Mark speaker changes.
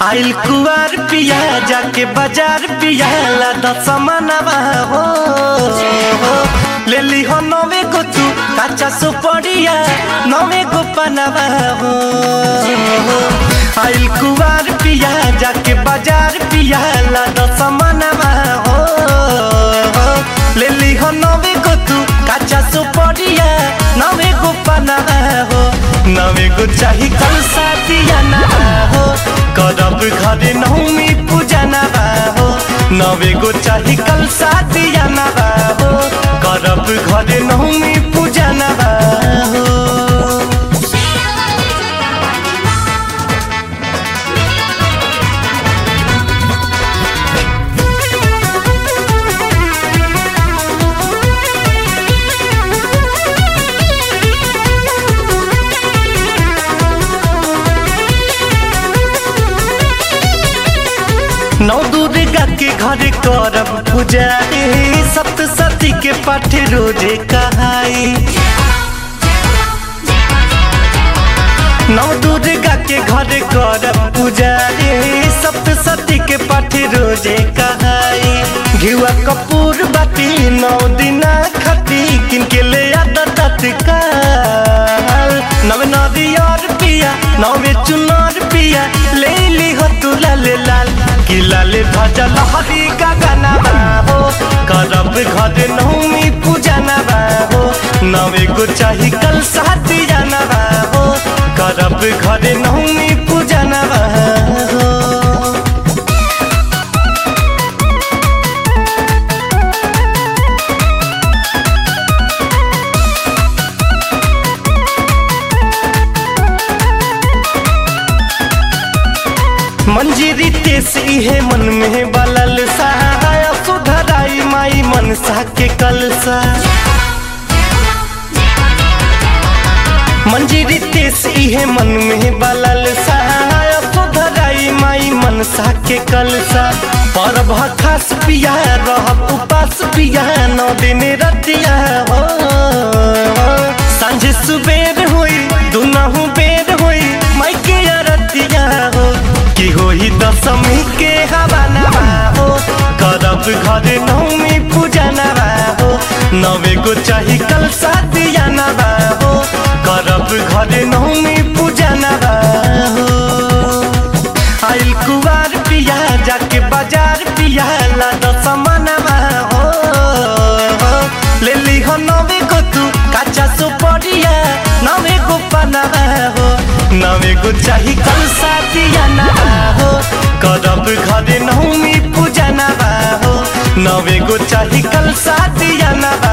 Speaker 1: आइल कुआर पिया जाके बाजार पिया लादा समानवा हो ले ली हो नवे को तू काचा सुपड़िया नवे को पनवा हो आइल कुआर पिया जाके बाजार पिया लादा समानवा हो ले ली हो नवे को तू काचा सुपड़िया नवे को पनवा हो नवे को चाही कल साथिया ना हो करब घरे नौमी पूजा ना हो नवे को चाही कल साथिया ना हो करब घरे नौमी पूजा ना हो नौ दुर्गा के घर करब पूजा रे सप्तशती के पाठ रोजे कहाई नौ दुर्गा के घर करब पूजा रे सप्तशती के पाठ रोजे कहाई घिवा कपूर बाटी नौ दिना खती किनके ले आदा तत्काल नव नदियार पिया नवे चुनार पिया ले ली हो तू लाल लाल कि लाल ध्वजा लहरी गगना हो करब घर नौमी पूजा नबा हो नवे को चाही कल साथी जाना हो करब घर नौमी पूजा नबा हो मंजीरी तेस इहे मन में बलल सहाय सुधराई माई मनसा के कलसा मंजीरी तेस इहे मन में बलल सहाय सुधराई माई मनसा के कलसा पर खास पिया रहब उपास पिया नौ दिन रतिया हो सांझ सुबेर होई दुनहु बेर होई माई के रतिया हो की होई दशमी के हवा नवा हो करब घर नौमी पूजा नवा हो नवे को चाही कल सादिया नवा हो करब घर नौमी पूजा नवा हो आइल कुवार पिया जाके बाजार पिया लादा समानवा हो ले ली हो नवे को तू काचा सुपड़िया नवे को पनवा हो नवे को चाही कल साथिया ना हो करब घरे नौमी पूजा ना हो नवे को चाही कल साथिया ना